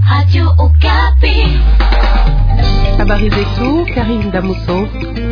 Habari zetu Karim Damuso.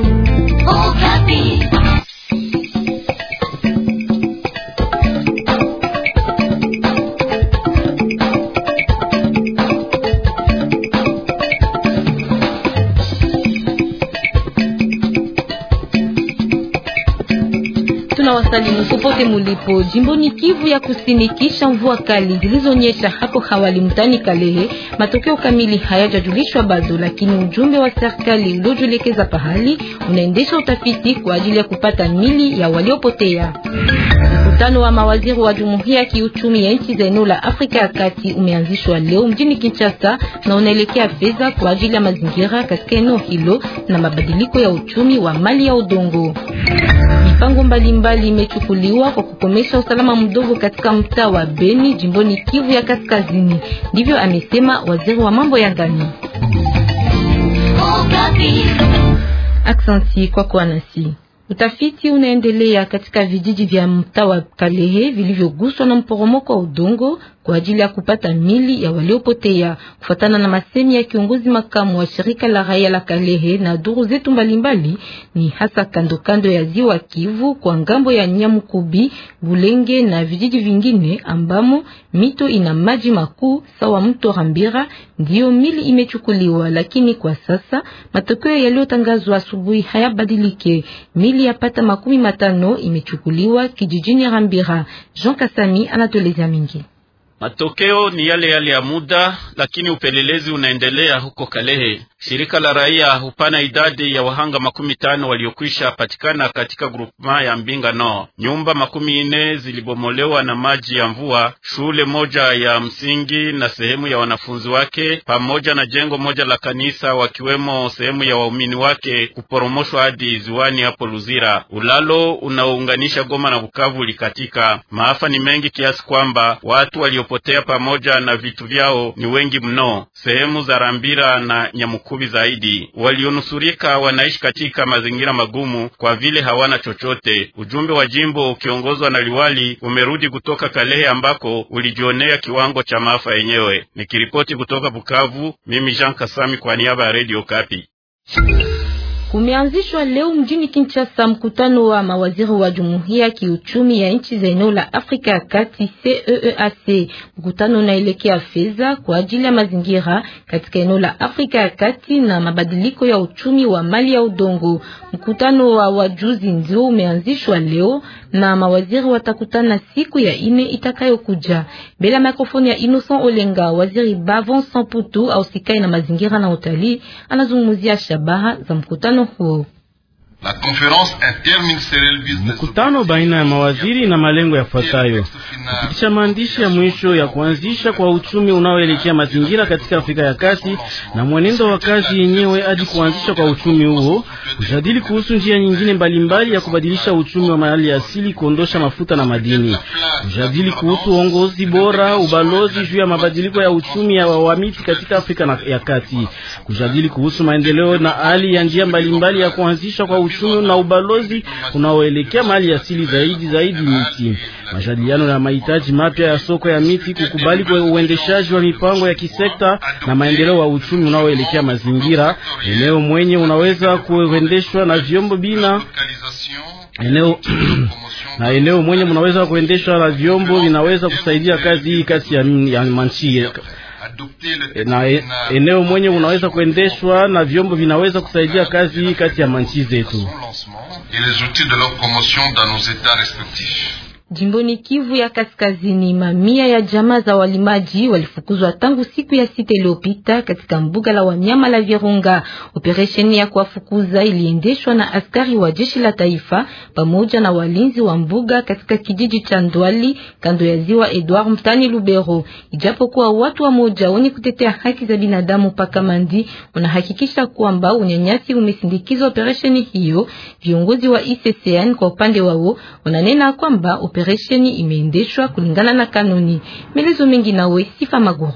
Tunawasalimu popote mulipo. Jimboni Kivu ya Kusini, kisha mvua kali zilizonyesha hapo hawali mtani Kalehe, matokeo kamili hayajajulishwa bado, lakini ujumbe wa serikali uliojulikeza pahali unaendesha utafiti kwa ajili ya kupata mili ya waliopotea. Mkutano wa mawaziri wa Jumuiya ya Kiuchumi ya nchi za eneo la Afrika ya Kati umeanzishwa leo mjini Kinshasa na unaelekea fedha kwa ajili ya mazingira katika eneo hilo na mabadiliko ya uchumi wa mali ya udongo. Mipango mbalimbali imechukuliwa kwa kukomesha usalama mdogo katika mtaa wa Beni jimboni Kivu ya Kaskazini. Ndivyo amesema waziri wa mambo ya ndani. Aksanti kwa kuwa nasi. Utafiti unaendelea katika vijiji vya mtaa wa Kalehe vilivyoguswa na mporomoko wa udongo kwa ajili ya kupata mili ya waliopotea, kufuatana na masemi ya kiongozi makamu wa shirika la raia la Kalehe na duru zetu mbalimbali, ni hasa kando kando ya ziwa Kivu kwa ngambo ya Nyamukubi, Bulenge na vijiji vingine ambamo mito ina maji makuu sawa mto Rambira, ndiyo mili imechukuliwa, lakini kwa sasa matokeo yaliyotangazwa asubuhi hayabadilike. Mili yapata makumi matano imechukuliwa kijijini Rambira. Jean Kasami anatueleza mingi. Matokeo ni yale yale ya muda, lakini upelelezi unaendelea huko Kalehe. Shirika la raia hupana idadi ya wahanga makumi tano waliokwisha patikana katika grupema ya Mbinga no. Nyumba makumi nne zilibomolewa na maji ya mvua, shule moja ya msingi na sehemu ya wanafunzi wake pamoja na jengo moja la kanisa, wakiwemo sehemu ya waumini wake kuporomoshwa hadi ziwani hapo Luzira. Ulalo unaounganisha Goma na Bukavu ulikatika. Maafa ni mengi kiasi kwamba watu waliopotea pamoja na vitu vyao ni wengi mno. Sehemu za Rambira na Nyamuku zaidi walionusurika wanaishi katika mazingira magumu kwa vile hawana chochote. Ujumbe wa jimbo ukiongozwa na liwali umerudi kutoka Kalehe ambako ulijionea kiwango cha maafa yenyewe. Nikiripoti kutoka Bukavu, mimi Jean Kasami kwa niaba ya Radio Kapi. Kumeanzishwa leo mjini Kinshasa mkutano wa mawaziri wa Jumuiya ya Kiuchumi ya nchi za eneo la Afrika ya Kati CEEAC. Mkutano unaelekea fedha kwa ajili ya mazingira katika eneo la Afrika ya Kati na mabadiliko ya uchumi wa mali ya udongo. Mkutano wa wajuzi ndio umeanzishwa leo na mawaziri watakutana siku ya ine itakayokuja. Bila mikrofoni ya Innocent Olenga, waziri Bavon Samputu au sikai na mazingira na utalii anazungumzia shabaha za mkutano huo. Mkutano baina ya mawaziri na malengo yafuatayo: kupitisha maandishi ya mwisho ya kuanzisha kwa uchumi unaoelekea mazingira katika Afrika ya Kati na mwenendo wa kazi yenyewe hadi kuanzisha kwa uchumi huo, kujadili kuhusu njia nyingine mbalimbali mbali ya kubadilisha uchumi wa mali asili, kuondosha mafuta na madini, kujadili kuhusu uongozi bora, ubalozi juu ya mabadiliko ya uchumi ya wawamiti katika Afrika ya Kati, kujadili kuhusu maendeleo na hali ya njia mbalimbali mbali ya kuanzisha kwa uchumi na ubalozi unaoelekea mali asili zaidi zaidi miti, majadiliano ya mahitaji mapya ya soko ya miti, kukubali kwa uendeshaji wa mipango ya kisekta na maendeleo wa uchumi unaoelekea mazingira, eneo mwenye unaweza kuendeshwa na vyombo bina eneo na eneo mwenye mnaweza kuendeshwa na vyombo vinaweza kusaidia kazi hii kati ya, ya manchi na eneo mwenye unaweza kuendeshwa na vyombo vinaweza kusaidia kazi hii kati ya manchi zetu. Jimboni Kivu ya Kaskazini, mamia ya jamaa za walimaji walifukuzwa tangu siku ya sita iliyopita katika mbuga la wanyama la Virunga. Operesheni ya kuwafukuza iliendeshwa na askari wa jeshi la taifa pamoja na walinzi wa mbuga katika kijiji cha Ndwali kando ya ziwa Edward mtani Lubero. Ijapokuwa watu wa moja wenye kutetea haki za binadamu paka mandi wanahakikisha kwamba unyanyasi umesindikiza operesheni hiyo, viongozi wa ICCN kwa upande wao wananena kwamba operesheni imeendeshwa kulingana na kanuni. Melezo mengi nawe Sifa Maguru.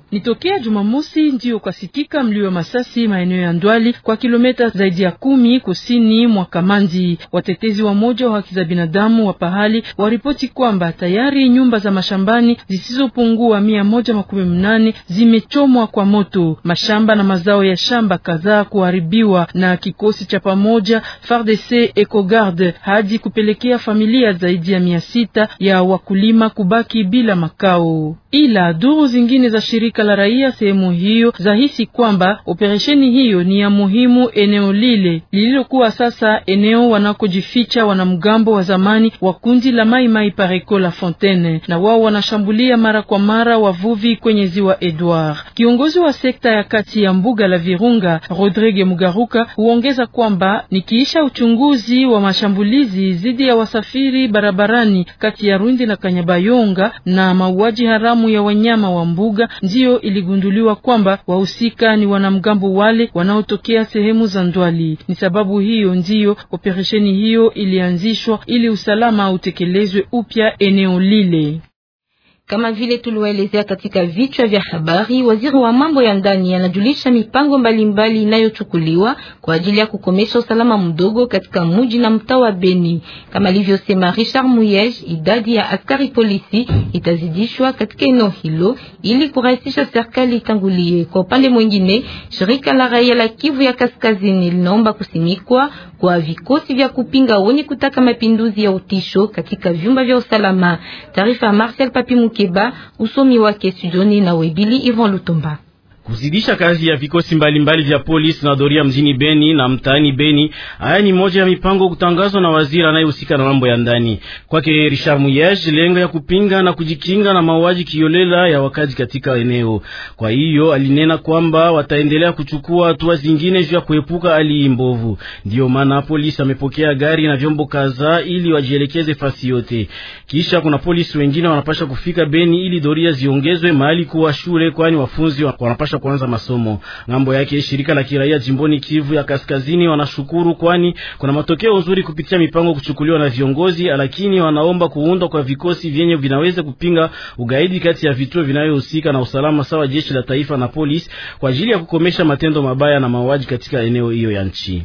Ni tokea Jumamosi ndio kwasikika mlio wa masasi maeneo ya Ndwali kwa kilomita zaidi ya kumi kusini mwa Kamandi. Watetezi wa moja wa haki za binadamu wa pahali waripoti kwamba tayari nyumba za mashambani zisizopungua mia moja makumi mnane zimechomwa kwa moto, mashamba na mazao ya shamba kadhaa kuharibiwa na kikosi cha pamoja FARDC EcoGarde hadi kupelekea familia zaidi ya mia sita ya wakulima kubaki bila makao. Ila duru zingine za shirika la raia sehemu hiyo zahisi kwamba operesheni hiyo ni ya muhimu eneo lile lililokuwa sasa eneo wanakojificha wanamgambo wa zamani wa kundi la Mai Mai Pareko la Fontaine, na wao wanashambulia mara kwa mara wavuvi kwenye ziwa Edward. Kiongozi wa sekta ya kati ya mbuga la Virunga Rodrigue Mugaruka huongeza kwamba nikiisha uchunguzi wa mashambulizi dhidi ya wasafiri barabarani kati ya Rundi na Kanyabayonga na mauaji haramu ya wanyama wa mbuga, ndiyo iligunduliwa kwamba wahusika ni wanamgambo wale wanaotokea sehemu za Ndwali. Ni sababu hiyo ndiyo operesheni hiyo ilianzishwa ili usalama utekelezwe upya eneo lile. Kama vile tuliwaelezea katika vichwa vya habari, waziri wa mambo ya ndani anajulisha mipango mbalimbali inayochukuliwa kwa ajili ya kukomesha usalama mdogo katika mji na mtaa wa Beni. Kama alivyosema Richard Muyej, idadi ya askari polisi itazidishwa katika eneo hilo ili kurahisisha serikali itangulie. Kwa upande mwingine, shirika la raia la Kivu ya Kaskazini linaomba kusimikwa kwa vikosi vya kupinga wenye kutaka mapinduzi ya utisho katika vyumba vya usalama. Taarifa ya Marcel Papi Mukeba, usomi wake studioni na Webili Ivan Lutumba. Kuzidisha kazi ya vikosi mbalimbali vya polisi na doria mjini Beni na mtaani Beni. Haya ni moja ya mipango kutangazwa na waziri anayehusika na mambo ya ndani. Kwake Richard Muyej, lengo ya kupinga na kujikinga na mauaji kiolela ya wakazi katika eneo. Kwa hiyo alinena kwamba wataendelea kuchukua hatua zingine juu ya kuepuka hali mbovu. Ndiyo maana polisi amepokea gari na vyombo kadhaa ili wajielekeze fasi yote. Kisha kuna polisi wengine wanapasha kufika Beni ili doria ziongezwe mahali kuwa shule, kwani wafunzi wanapasha kuanza masomo. Ngambo yake shirika la kiraia jimboni Kivu ya Kaskazini wanashukuru, kwani kuna matokeo nzuri kupitia mipango kuchukuliwa na viongozi, lakini wanaomba kuundwa kwa vikosi vyenye vinaweza kupinga ugaidi kati ya vituo vinavyohusika na usalama sawa jeshi la taifa na polisi kwa ajili ya kukomesha matendo mabaya na mauaji katika eneo hiyo ya nchi.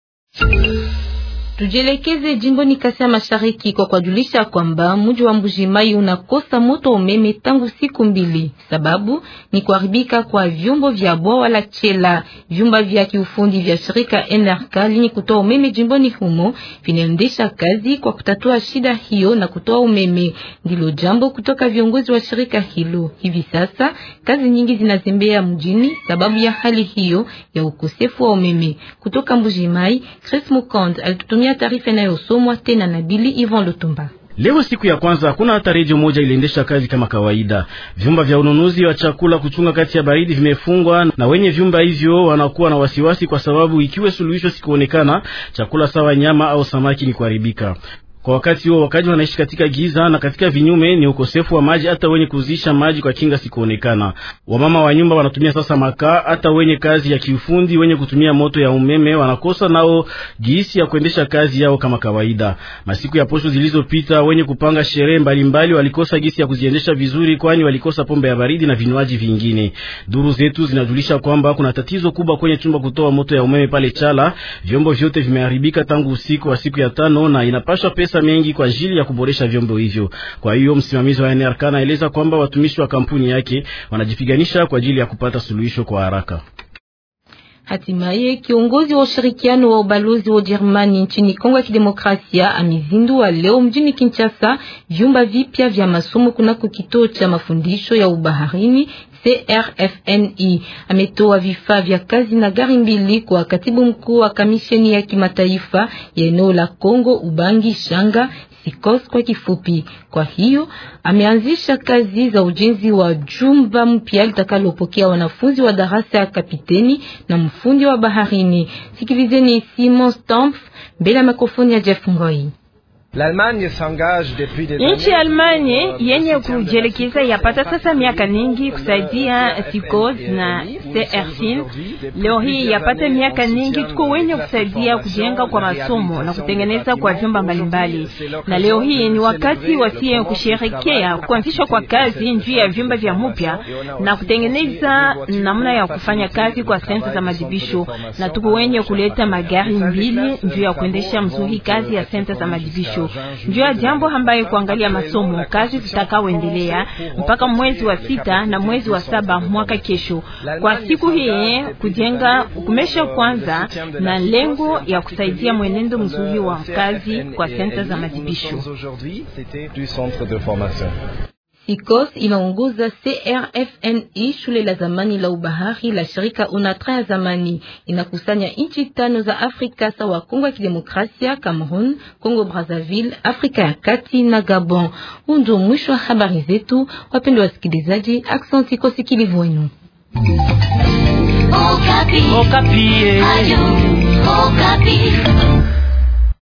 Tujelekeze jimboni Kasai Mashariki kwa kujulisha kwamba mji wa Mbujimai unakosa moto umeme tangu siku mbili. Sababu ni kuharibika kwa vyombo vya bwawa la Chela. Vyumba vya kiufundi vya shirika NRK lenye kutoa umeme jimboni humo vinaendesha kazi kwa kutatua shida hiyo na kutoa umeme. Ndilo jambo kutoka viongozi wa shirika hilo. Hivi sasa kazi nyingi zinazembea mjini sababu ya hali hiyo ya ukosefu wa umeme. Kutoka Mbujimai, Chris Mukond alitutumia taarifa inayosomwa tena na Bili Ivan Lutumba. Leo siku ya kwanza hakuna hata redio moja iliendesha kazi kama kawaida. Vyumba vya ununuzi wa chakula kuchunga kati ya baridi vimefungwa, na wenye vyumba hivyo wanakuwa na wasiwasi, kwa sababu ikiwe suluhisho sikuonekana, chakula sawa nyama au samaki ni kuharibika. Kwa wakati huo wakaji wanaishi katika giza na katika vinyume ni ukosefu wa maji, hata wenye kuzisha maji kwa kinga sikuonekana. Wamama wa nyumba wanatumia sasa makaa, hata wenye kazi ya kiufundi wenye kutumia moto ya umeme wanakosa nao gisi ya kuendesha kazi yao kama kawaida. Masiku ya posho zilizopita, wenye kupanga sherehe mbalimbali walikosa gisi ya kuziendesha vizuri, kwani walikosa pombe ya baridi na vinywaji vingine. Duru zetu zinajulisha kwamba kuna tatizo kubwa kwenye chumba kutoa moto ya umeme pale Chala. Vyombo vyote vimeharibika tangu usiku wa siku ya tano na inapaswa pesa mengi kwa ajili ya kuboresha vyombo hivyo. Kwa hiyo msimamizi wa NRK anaeleza kwamba watumishi wa kampuni yake wanajipiganisha kwa ajili ya kupata suluhisho kwa haraka. Hatimaye kiongozi wa ushirikiano wa ubalozi wa Ujerumani nchini Kongo ya Kidemokrasia amezindua leo mjini Kinshasa vyumba vipya vya masomo kunako kituo cha mafundisho ya ubaharini CRFNI. Ametoa vifaa vya kazi na gari mbili kwa katibu mkuu wa kamisheni ya kimataifa ya eneo la Kongo Ubangi Shanga SICOS kwa kifupi. Kwa hiyo ameanzisha kazi za ujenzi wa jumba mpya litakalopokea wanafunzi wa darasa ya kapiteni na mfundi wa baharini. Sikilizeni Simon Stamp mbele ya mikrofoni ya Jeff Ngoi. Nchi ya Almanya yenye kujielekeza yapata sasa miaka mingi kusaidia SICOS na CRFIN. Leo hii yapata miaka mingi tuko wenye kusaidia kujenga kwa masomo na kutengeneza kwa vyumba mbalimbali, na leo hii ni wakati wasie kusherekea kuanzishwa kwa kazi njuu ya vyumba vya mupya na kutengeneza namna ya kufanya kazi kwa senta za madibisho, na tuko wenye kuleta magari mbili njuu ya kuendesha mzuri kazi ya senta za madibisho njuu ya jambo ambaye kuangalia masomo kazi tutakaoendelea mpaka mwezi wa sita na mwezi wa saba mwaka kesho. Kwa siku hii kujenga kumesha kwanza na lengo ya kusaidia mwenendo mzuri wa kazi kwa senta za madibisho. SICOS inaongoza CRFNI, shule la zamani la ubahari la shirika UNATRA ya zamani. Inakusanya nchi tano za Afrika sawa Kongo ya Kidemokrasia, Cameroon, Kongo Brazzaville, Afrika ya Kati na Gabon. Huu ndio mwisho wa habari zetu, wapendwa wasikilizaji. Aksanti kwa sikilivu wenu. Okapi. Okapi. Ayo, Okapi.